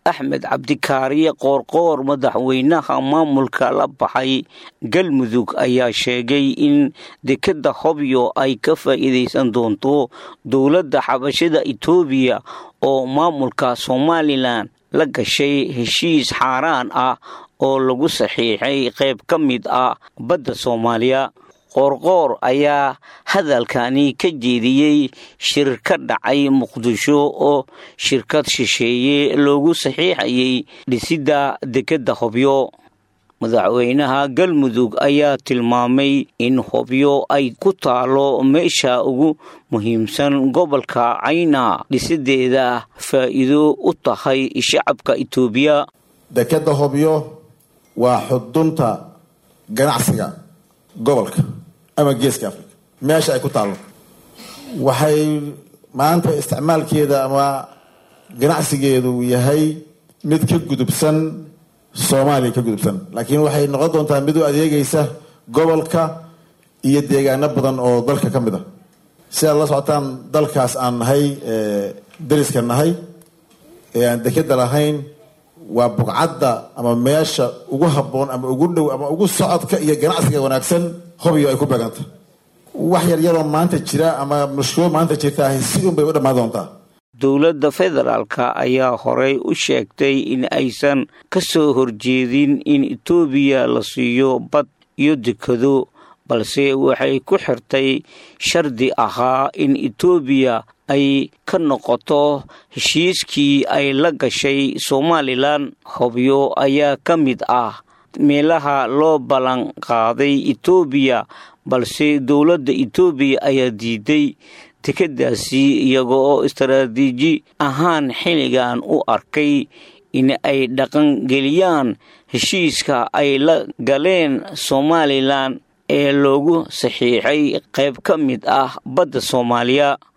axmed cabdikaariye qoorqoor madaxweynaha maamulka la baxay galmudug ayaa sheegay in dekadda hobyo ay ka faa'iidaysan doonto dowladda xabashada etoobiya oo maamulka somalilan la gashay heshiis xaaraan ah oo lagu saxiixay qayb ka mid ah badda soomaaliya qoorqoor ayaa hadalkani ka jeediyey shir ka dhacay muqdisho oo shirkad shisheeye loogu saxiixayay dhisidda dekedda hobyo madaxweynaha galmudug ayaa tilmaamay in hobyo ay ku taalo meesha ugu muhiimsan gobolka cayna dhisideeda faa'iido u tahay shacabka itoobiya dekedda hobyo waa xudunta ganacsiga gobolka ama geeska africa meesha ay ku taallo waxay maanta isticmaalkeeda ama ganacsigeedu yahay mid ka gudubsan soomaaliya ka gudubsan laakiin waxay noqon doontaa mid u adeegaysa gobolka iyo deegaano badan oo dalka ka mid a si aad la socotaan dalkaas aan nahay dariska nahay ee aan dekeda lahayn waa bugcadda ama meesha ugu habboon ama ugu dhow ama ugu socodka iyo ganacsiga wanaagsan hobyo ay ku beeganta wax yaryaroo maanta jira ama mushkilo maanta jirtaahay si un bay u dhammaan doontaa dowladda federaalka ayaa horey u sheegtay in aysan ka soo horjeedin in etoobiya la siiyo bad iyo dekado balse waxay ku xirtay shardi ahaa in etoobiya ay ka noqoto heshiiskii ay la gashay somalilan hobyo ayaa ka mid ah meelaha loo ballan qaaday etoobiya balse dowladda etoobiya ayaa diiday dekeddaasi iyaga oo istaraatiiji ahaan xilligan u arkay in ay dhaqangeliyaan heshiiska ay la galeen somalilan ee loogu saxiixay qayb ka mid ah badda soomaaliya